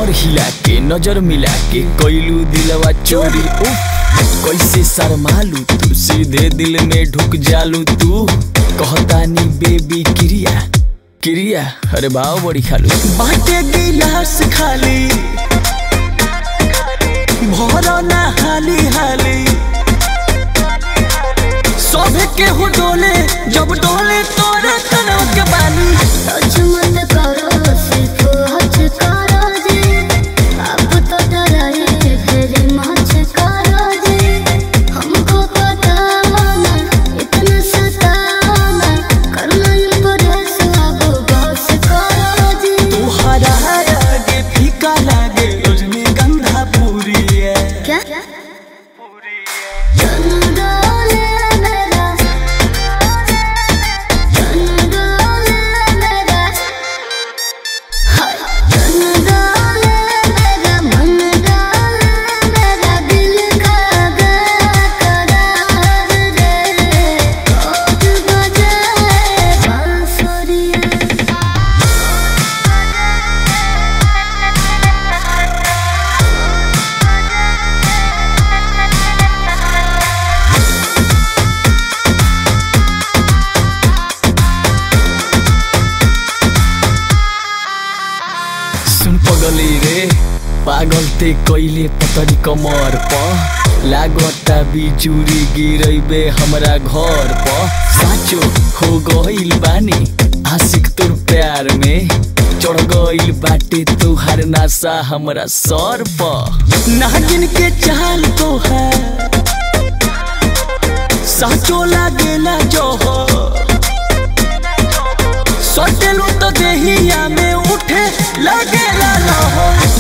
कमर हिला के नजर मिला के कोइलू दिलवा चोरी उफ कैसे शर्मालू तू सीधे दिल में ढुक जालू तू कहतानी बेबी क्रिया क्रिया अरे भाव बड़ी खालू बाटे गिलास खाली भरो ना हाली हाली सभे के हो डोले जब डोले तोरे तनव के बाली अजमन करो सिर्फ हज करो जी अब तो डराए फिर मच करो जी हमको बताना इतना सताना करना इनको ढेस अब बस करो जी तुहरा आगे फीका लागे रजनीगंधा पूरी है क्या चंदोले मेरा चंदोले मेरा हाय चंदोले मेरा मन डाले मेरा दिल का करार रे कोट बजाए बांसुरिया सुन पगली रे पागल ते कैले पतरी कमर प लागता बिजुरी गिरैबे हमरा घर प साचो हो गइल बानी आशिक तोर प्यार में चढ़ गइल बाटे तुहार नासा हमरा सर प नागिन के चाल तो है साचो लागेला जोहर सटेलू तो देहिया में उठे लगेला लहर